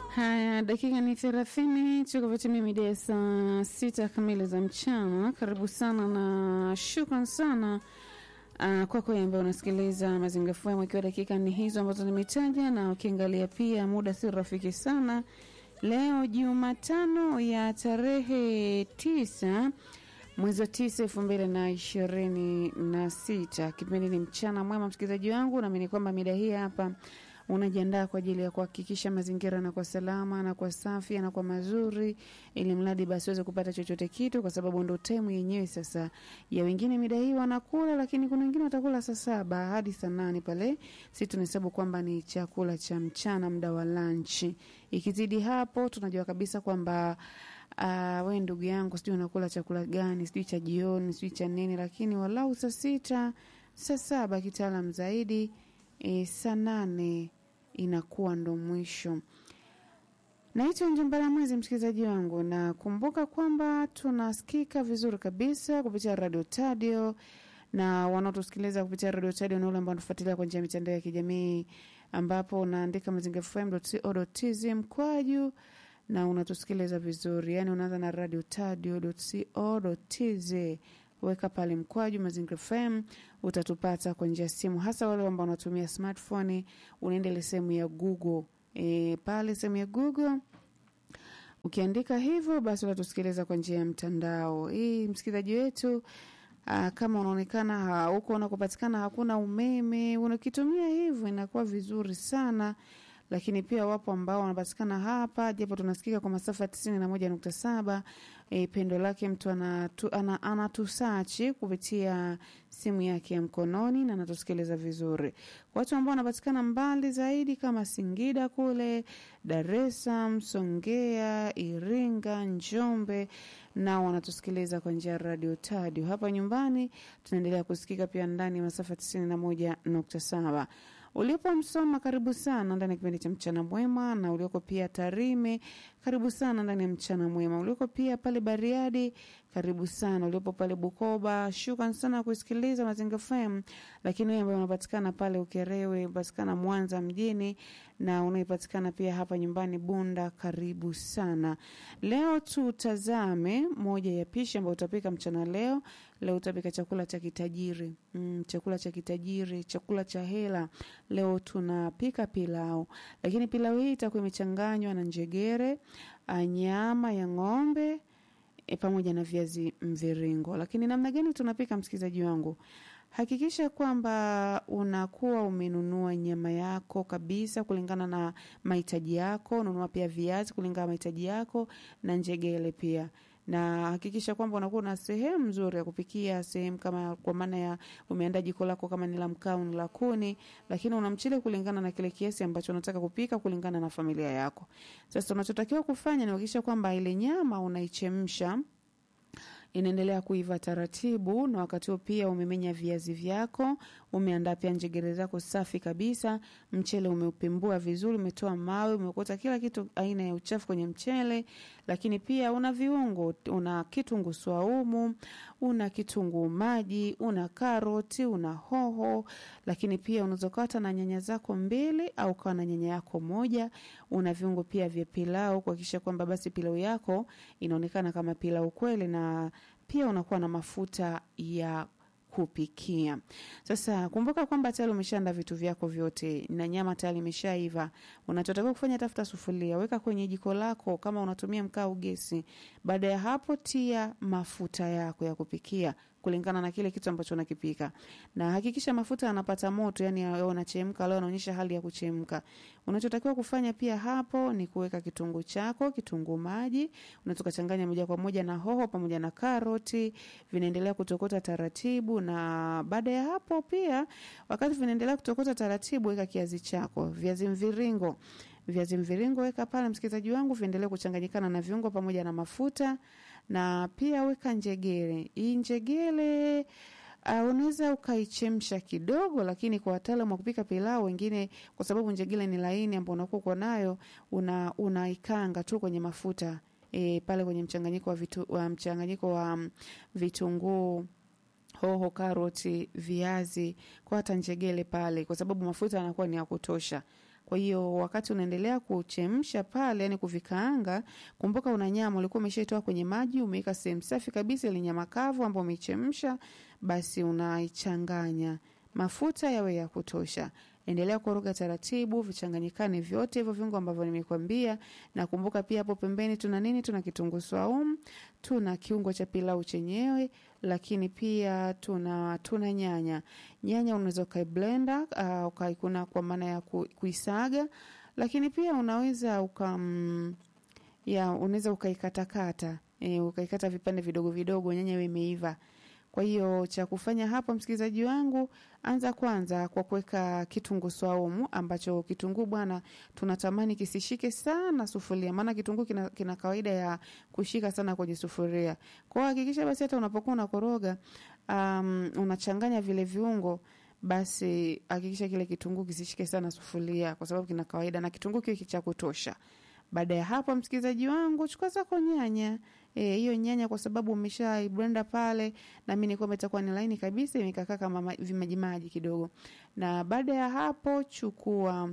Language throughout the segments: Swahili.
Haya, dakika ni thelathini tukupatimia mida ya saa sita kamili za mchana. Karibu sana na shukran sana uh, kwako ambaye unasikiliza Mazingira FM, ikiwa dakika ni hizo ambazo nimetaja, na ukiangalia pia muda si rafiki sana. Leo Jumatano ya tarehe tisa mwezi wa tisa elfu mbili na ishirini na sita. Kipindi ni mchana mwema, msikilizaji wangu, naamini kwamba mida hii hapa unajiandaa kwa ajili ya kuhakikisha mazingira yanakuwa salama na kwa safi na kwa mazuri, ili mradi basi uweze kupata chochote kitu, kwa sababu ndo temu yenyewe sasa ya wengine mida hii wanakula, lakini kuna wengine watakula saa saba hadi saa nane pale. Si tunahesabu kwamba ni chakula cha mchana, muda wa lunch. Ikizidi hapo, tunajua kabisa kwamba Uh, we ndugu yangu, sijui unakula chakula gani, sijui cha jioni, sijui cha nini, lakini walau saa sita saa saba kitaalam zaidi e, saa nane inakuwa ndo mwisho. Naitwa Njumbara Mwezi, msikilizaji wangu, na kumbuka kwamba tunasikika vizuri kabisa kupitia Radio Tadio na wanaotusikiliza kupitia Radio Tadio na ule ambao wanatufuatilia kwa njia ya mitandao ya kijamii ambapo unaandika mazingafm.co.tz mkwaju na unatusikiliza vizuri, yani unaanza na radio tadio.co.tz weka pale mkwaju Mazingira FM utatupata kwa njia ya simu, hasa wale ambao wanatumia smartphone. Unaenda ile sehemu ya Google e, pale sehemu ya Google ukiandika hivyo, basi utatusikiliza kwa njia ya mtandao. Hii msikilizaji wetu Aa, kama unaonekana huko unakopatikana hakuna umeme, unakitumia hivyo inakuwa vizuri sana lakini pia wapo ambao wanapatikana hapa, japo tunasikika kwa masafa ya tisini na moja nukta saba. E, pendo lake mtu anatu, ana, anatusachi kupitia simu yake ya mkononi na anatusikiliza vizuri. Watu ambao wanapatikana mbali zaidi kama Singida kule, Dar es Salaam, Songea, Iringa, Njombe nao wanatusikiliza kwa njia ya radio Tadio. Hapa nyumbani tunaendelea kusikika pia ndani ya masafa tisini na moja nukta saba. Ulipo Msoma, karibu sana ndani ya kipindi cha mchana mwema, na ulioko pia Tarime, karibu sana ndani ya mchana mwema. Ulioko pia pale Bariadi, karibu sana. Uliopo pale Bukoba, shukran sana kusikiliza Mazingira FM. Lakini wewe ambaye unapatikana pale Ukerewe, unapatikana Mwanza mjini na unaipatikana pia hapa nyumbani Bunda, karibu sana. Leo tutazame moja ya pishi ambayo utapika mchana leo. Leo utapika chakula cha kitajiri mm, chakula cha kitajiri, chakula cha hela. Leo tunapika pilau, lakini pilau hii itakuwa imechanganywa na njegere, nyama ya ng'ombe e, pamoja na viazi mviringo. Lakini namna gani tunapika, msikilizaji wangu? Hakikisha kwamba unakuwa umenunua nyama yako kabisa kulingana na mahitaji yako. Nunua pia viazi kulingana na mahitaji yako na njegele pia na hakikisha kwamba unakuwa na sehemu nzuri ya kupikia, sehemu kama kwa maana ya umeandaa jiko lako kama ni la mkaa au ni la kuni, lakini una mchele kulingana na kile kiasi ambacho unataka kupika kulingana na familia yako. Sasa unachotakiwa kufanya ni kuhakikisha kwamba ile nyama unaichemsha inaendelea kuiva taratibu, na wakati huo pia umemenya viazi vyako, umeandaa pia njegere zako safi kabisa, mchele umeupembua vizuri, umetoa mawe, umeokota kila kitu aina ya uchafu kwenye mchele, lakini pia una viungo, una kitunguu swaumu, una kitunguu maji, una karoti, una hoho, lakini pia unaweza kata na nyanya zako mbili au kawa na nyanya yako moja. Una viungo pia vya pilau kuhakikisha kwamba basi pilau yako inaonekana kama pilau kweli, na pia unakuwa na mafuta ya kupikia. Sasa kumbuka kwamba tayari umeshaandaa vitu vyako vyote na nyama tayari imeshaiva. Unachotakiwa kufanya, tafuta sufuria, weka kwenye jiko lako kama unatumia mkaa au gesi. Baada ya hapo, tia mafuta yako ya kupikia kulingana na kile kitu ambacho unakipika, na hakikisha mafuta yanapata moto, yani yanachemka. Leo anaonyesha hali ya kuchemka. Unachotakiwa kufanya pia hapo ni kuweka kitunguu chako, kitunguu maji, unaweza kuchanganya moja kwa moja na hoho pamoja na karoti, vinaendelea kutokota taratibu. Na baada ya hapo pia, wakati vinaendelea kutokota taratibu, weka kiazi chako, viazi mviringo viazi mviringo weka pale, msikilizaji wangu, viendelee kuchanganyikana na viungo pamoja na mafuta, na pia weka njegere. Hii njegere uh, unaweza ukaichemsha kidogo, lakini kwa wataalamu wa kupika pilau wengine, kwa sababu njegere ni laini ambao unakuwa uko nayo, una unaikanga tu kwenye mafuta e, pale kwenye mchanganyiko wa vitu, wa mchanganyiko wa um, vitunguu hoho, karoti, viazi kwa hata njegele pale, kwa sababu mafuta yanakuwa ni ya kutosha. Kwa hiyo wakati unaendelea kuchemsha pale, yani kuvikaanga, kumbuka una nyama ulikuwa umeshaitoa kwenye maji, umeweka sehemu safi kabisa, ile nyama kavu ambayo umeichemsha, basi unaichanganya mafuta yawe ya kutosha. Endelea kukoroga taratibu, vichanganyikane vyote hivyo viungo ambavyo nimekwambia. Na kumbuka pia hapo pembeni tuna nini? Tuna kitunguu saumu, tuna kiungo cha pilau chenyewe, lakini pia tuna tuna nyanya. Nyanya unaweza ukaiblenda uh, ukaikuna kwa maana ya ku, kuisaga, lakini pia unaweza uka mm, ya unaweza ukaikatakata e, ukaikata vipande vidogo vidogo, nyanya iwe imeiva. Kwa hiyo cha kufanya hapo, msikilizaji wangu, anza kwanza kwa kuweka kitunguu swaumu, ambacho kitunguu bwana, tunatamani kisishike sana sufuria, maana kitunguu kina, kina kawaida ya kushika sana kwenye sufuria. Kwa hiyo hakikisha basi hata unapokuwa unakoroga, um, unachanganya vile viungo basi hakikisha kile kitunguu kisishike sana sufuria, kwa sababu kina kawaida na kitunguu kiwe cha kutosha. Baada ya hapo, msikilizaji wangu, chukua zako nyanya hiyo e, nyanya kwa sababu umesha blender pale, na mimi nilikuwa itakuwa ni laini kabisa, imekakaa kama vimajimaji kidogo. Na baada ya hapo, chukua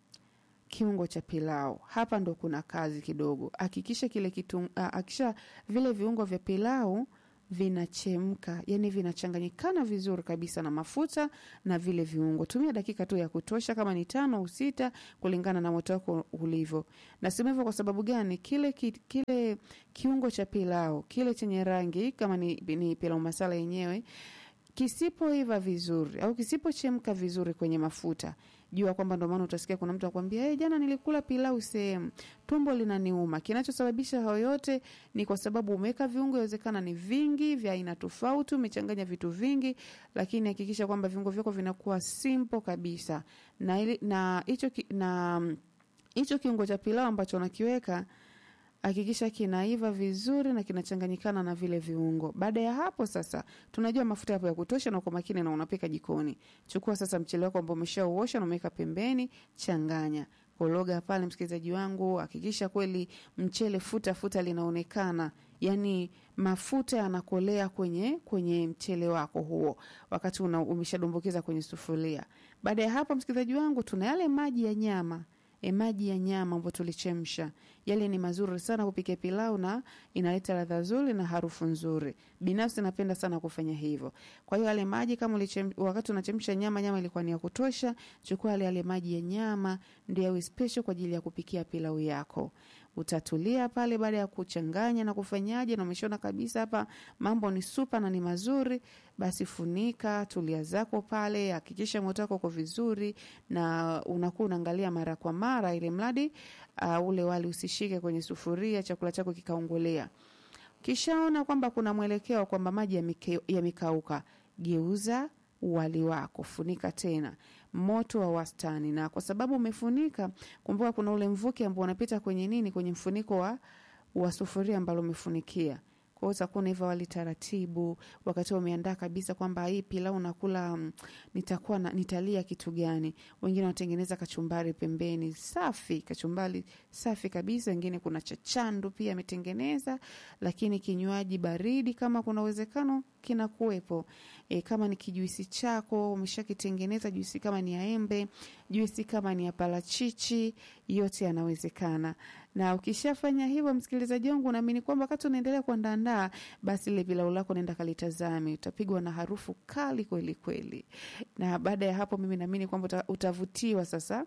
kiungo cha pilau. Hapa ndo kuna kazi kidogo, hakikisha kile kitu, hakikisha vile viungo vya pilau vinachemka, yani vinachanganyikana vizuri kabisa na mafuta na vile viungo. Tumia dakika tu ya kutosha, kama ni tano au sita, kulingana na moto wako ulivyo. Nasema hivyo kwa sababu gani? Kile, kile kiungo cha pilau kile chenye rangi kama ni, ni pilau masala yenyewe kisipoiva vizuri au kisipochemka vizuri kwenye mafuta, jua kwamba ndo maana utasikia kuna mtu akwambia hey, jana nilikula pilau sehemu tumbo linaniuma. Kinachosababisha hayo yote ni kwa sababu umeweka viungo, inawezekana ni vingi vya aina tofauti, umechanganya vitu vingi, lakini hakikisha kwamba viungo vyako vinakuwa simple kabisa, na ili, na hicho na hicho kiungo cha pilau ambacho unakiweka hakikisha kinaiva vizuri na kinachanganyikana na vile viungo. Baada ya hapo sasa, tunajua mafuta yapo ya kutosha na uko makini na unapika jikoni. Chukua sasa mchele wako ambao umeshauosha na umeweka pembeni, changanya kologa pale, msikilizaji wangu, hakikisha kweli mchele futa futa linaonekana, yani mafuta yanakolea kwenye kwenye mchele wako huo, wakati una umeshadumbukiza kwenye sufuria. Baada ya hapo, msikilizaji wangu, tuna yale maji ya nyama E, maji ya nyama ambayo tulichemsha yale ni mazuri sana kupikia pilau na inaleta ladha nzuri na harufu nzuri. Binafsi napenda sana kufanya hivyo. Kwa hiyo yale maji kama ulichem, wakati unachemsha nyama, nyama ilikuwa ni ya kutosha, chukua yale yale maji ya nyama ndio yawe special kwa ajili ya kupikia pilau yako. Utatulia pale baada ya kuchanganya na kufanyaje, na umeshaona kabisa hapa mambo ni supa na ni mazuri, basi funika, tulia zako pale, hakikisha moto wako uko vizuri na unakuwa unaangalia mara kwa mara, ili mradi uh, ule wali usishike kwenye sufuria, chakula chako kikaongolea. Kishaona kwamba kuna mwelekeo kwamba maji yamekauka, geuza wali wako, funika tena moto wa wastani, na kwa sababu umefunika, kumbuka kuna ule mvuke ambao unapita kwenye nini, kwenye mfuniko wa, wa sufuria ambalo umefunikia. Kwa hiyo utakuwa unaiva wali taratibu, wakati umeandaa kabisa kwamba hii pilau nakula, um, nitakuwa na, nitalia kitu gani. Wengine wanatengeneza kachumbari pembeni, safi, kachumbari safi kabisa. Wengine kuna chachandu pia ametengeneza, lakini kinywaji baridi kama kuna uwezekano kinakuwepo. E, kama ni kijuisi chako umeshakitengeneza, juisi kama ni ya embe, juisi kama ni ya parachichi, yote yanawezekana. Na ukishafanya hivyo, msikilizaji wangu, naamini kwamba wakati unaendelea kuandaandaa, basi ile pilau lako nenda kalitazame, utapigwa na harufu kali kweli kweli. Na baada ya hapo, mimi naamini kwamba utavutiwa sasa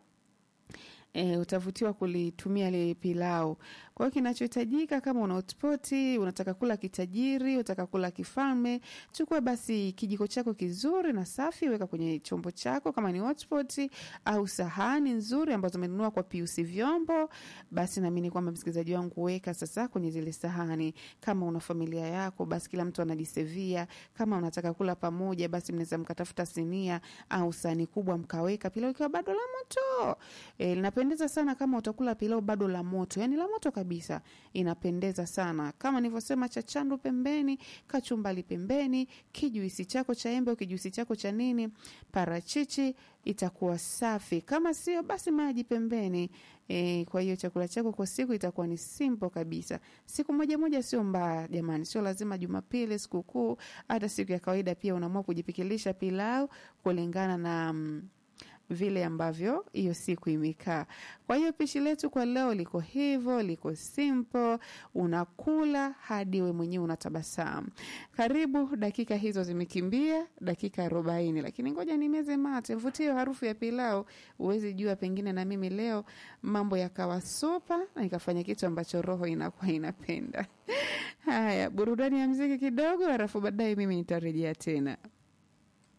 E, utavutiwa kulitumia ile pilau. Kwa hiyo kinachohitajika kama una hotpoti, unataka kula kitajiri, unataka kula kifalme, chukua basi kijiko chako kizuri na safi, weka kwenye chombo chako kama ni hotpoti au sahani nzuri ambazo umenunua kwa piusi vyombo, basi naamini kwamba msikilizaji wangu, weka sasa kwenye zile sahani. Kama una familia yako, basi kila mtu anajisevia. Kama unataka kula pamoja, basi mnaweza mkatafuta sinia au sahani kubwa mkaweka pilau ikiwa bado la moto. E, linapendeza sana kama utakula pilau bado la moto, yani la moto kabisa, inapendeza sana. Kama nilivyosema, cha chandu pembeni, kachumbali pembeni, kijuisi chako cha embe au kijuisi chako cha nini, parachichi, itakuwa safi. Kama sio basi maji pembeni. E, kwa hiyo chakula chako kwa siku itakuwa ni simple kabisa. Siku moja moja sio mbaya jamani, sio lazima Jumapili, sikukuu, hata siku ya kawaida pia unaamua kujipikilisha pilau kulingana na mm, vile ambavyo hiyo siku imekaa. Kwa hiyo pishi letu kwa leo liko hivyo, liko simple, unakula hadi we mwenyewe unatabasamu. Karibu, dakika hizo zimekimbia, dakika arobaini, lakini ngoja nimeze mate, mvutie harufu ya pilau, uwezi jua, pengine na mimi leo mambo yakawa supa na nikafanya kitu ambacho roho inakuwa inapenda. Haya, burudani ya mziki kidogo, halafu baadaye mimi nitarejea tena.